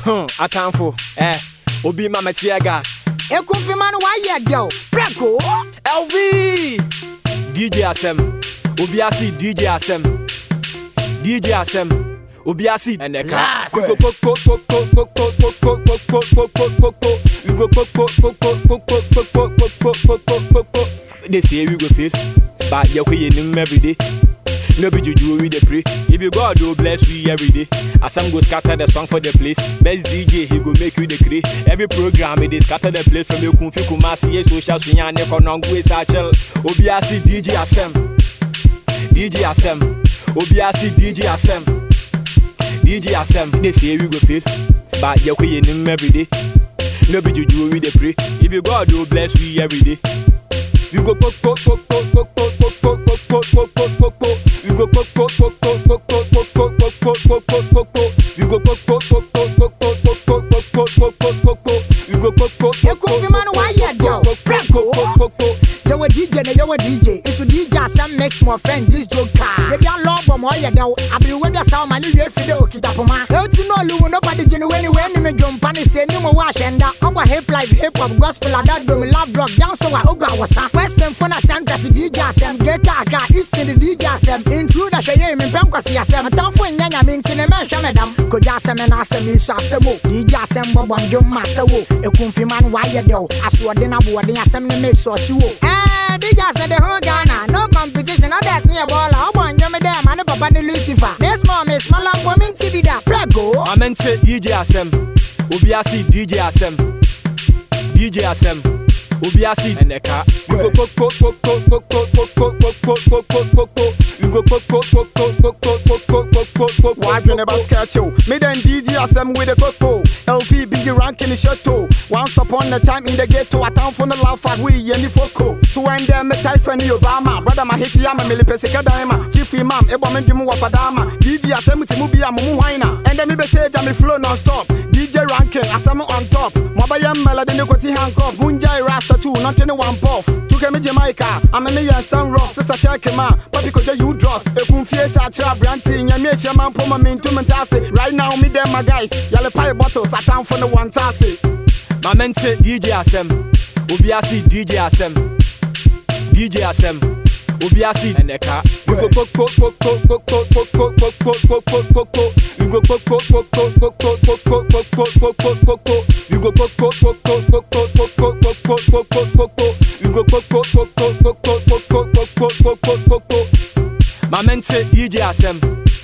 Hmm, atamfo, eh, obi ma me tear gas. ekumfima no wayɛ dɛw prɛko LV! DJ Asem, obi asi DJ Asem. DJ Asem, obi asi eneka. Last. We go po po po po po po po po po po po po po po. We go po po po po po po po po po po po po po po. They say we go fail, but you can yin every day. No be juju we dey pray. If you God will bless we every day. Asam go scatter the song for the place. Best DJ he go make you the create. Every program it dey scatter the place from Ekun fi Kumasi ye social sunya ne konongu e sachel. Obi asi DJ Asem. DJ Asem. Obi asi DJ Asem. DJ Asem. They say we go fail, but you can yin every day. No be juju we dey pray. If you God will bless we every day. We go po po po po po po po po po po po po po. We go po po po po po po po po po po po po po. We go po po po po po po po po po po po po po. We go po po po ekumfima no wayɛ dɛw prɛko yɛwɔ dj na yɛwɔ dj nso dj asɛm mix my friend this joker ebi alɔ bɔ ma ɔyɛ dɛw abiriwe bi asaw ma ne wie fi de okita poma eti na oluwu nobody gyina wei ni wei ni mi dwompa ne se ni mo wɔ ahyɛnda ɔbɔ hip life hip hop gospel adadomi love rock danso a ogu awɔsa western fo na centers dj asɛm greater accra eastern dj asɛm intruder hwɛ yɛ mi mpɛn kwasi asɛm atamfo nyɛ nyame nti ne mɛnhwɛ me dam kogya asɛm na asɛm yi so asɛm o dj asɛm bɔbɔ ndwom ma asɛ wo ekumfima no wayɛ dɛw asoɔden aboɔden asɛm ne make sure ɔhye wo ɛɛ dj asɛ de ho ghana no competition others ne yɛ bɔɔla ɔbɔ ndwom dɛ ma ne papa ne lucifer miss mom miss malambo mi nti bi da prego Amente DJ Asem. Obi asi DJ Asem. DJ Asem. Obi asi eneka. We go po po po po po po po po po po po po po po. We go po po po po po po po po po po po. Wadwene basket show. Me then DJ asem with the coco. LV big ranking the chateau. Once upon a time in the ghetto, I town for the laugh at we any foco. So when them me type friend Obama, brother my hit yama me pesika daima. Chief imam, ebo me dimu wapadama. DJ asem ti mu bi amu whina. And then me be say me flow non stop. DJ ranking asem on top. Mobile melody ne koti handcuff. Bunjai rasta too, not any one puff. Tuke me Jamaica, I'm a million sun rock. Sister check him out, papi koja you drop. Ekun fie sa tra branti, nyame ehia man poma me ntum ntase. Right now me them my guys, yale pie bottles, I time for the one tase. Mamente DJ Asem. Obi asi DJ Asem. DJ Asem. Obi asi eneka. We go po po po po po po po po po po po po po po. We go po po po po po po po po po po po po po po. We go po po po po po po po po po po po po po po. We go po po po po po po po po po po po po po po. Mamente DJ Asem.